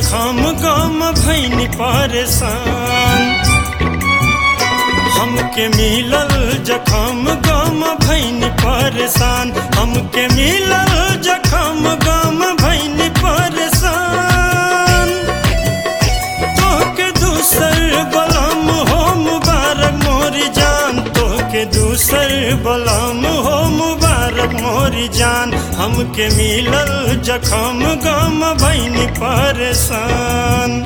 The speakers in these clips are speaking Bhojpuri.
जखम गम भैनी परेशान हमके मिलल जखम गम भैनी परेशान हमके मिलल जखम गम भैनी परेशान तोहके दूसर बलम हो मुबारक मोरी जान तोहके दूसर बलम हो मुबारक मोरी जान हमके मिलल जखम गम भैनी परेशान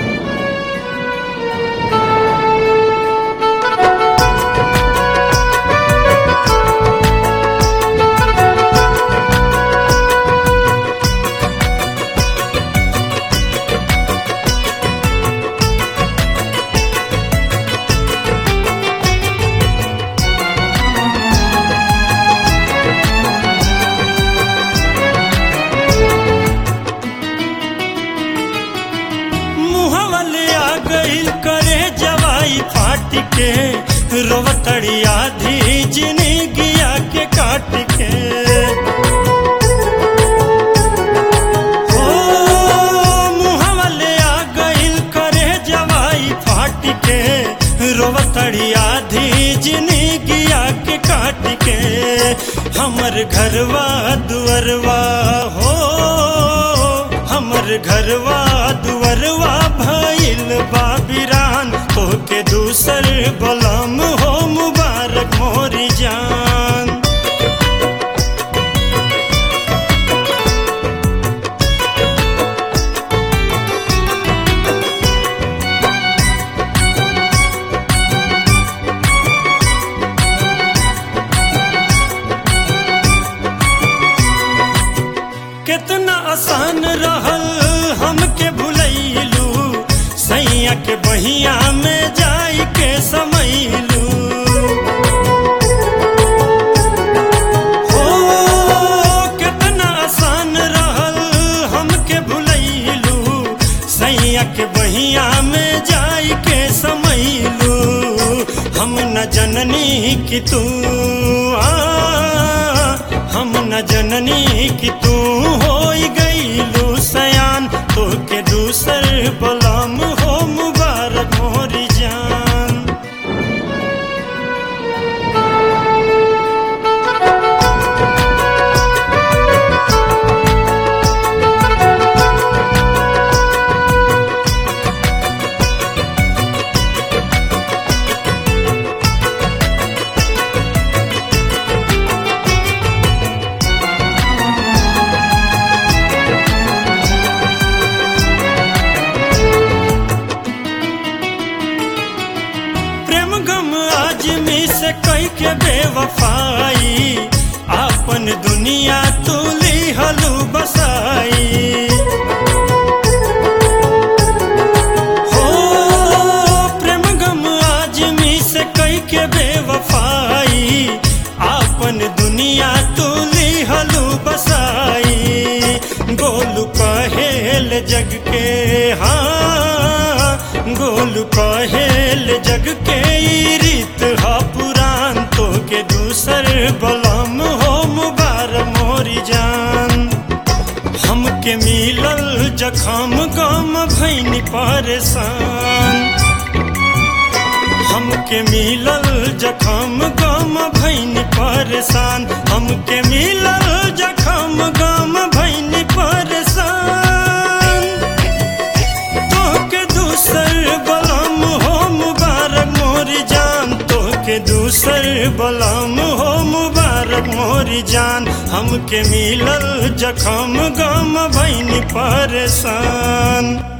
मुहवले आ गइल करे जवाई फाट के रोवतड़ी आधी जिंदगिया के काट के ओ मुहवले आ गइल करे जवाई फाट के रोवतड़ी आधी जिंदगिया के काट के हमर घरवा दुअरवा हो हमर घरवा दुअरवा भइल बाबिरान तोहके दूसर बलम हो मुबारक मोरी जान कितना आसान रहल हमके भुलैलू सैया के बहिया में जाई के समैलू हो कितना आसान रहल हमके भुलैलू सैया के बहिया में जाई के समैलू हम न जननी कि तू आ हम न जननी कि तू हो गईलू सयान तोके दूसर बलम हो मुबारक मोरी जान प्रेम गम आजमी से कई के बेवफाई आपन दुनिया तू हलू बसाई हो प्रेम गम आजमी से कई के बेवफाई आपन दुनिया तू हलू बसाई गोलू कहेल जग के हाँ गोलू कहेल जग के ई रीत हा पुरान तो के दूसर बलम हो मुबारक मोरी जान हमके मिलल जखम गम भैनी परेशान हमके मिलल जखम गम भैनी परेशान हमके मिलल जखम गम भैनी परेशान तोहके दूसर बलम हो मुबारक मोरी जान तोहके दूसर बलम हो मुबारक मोरी जान हमके मिलल जखम गम भैनी परेशान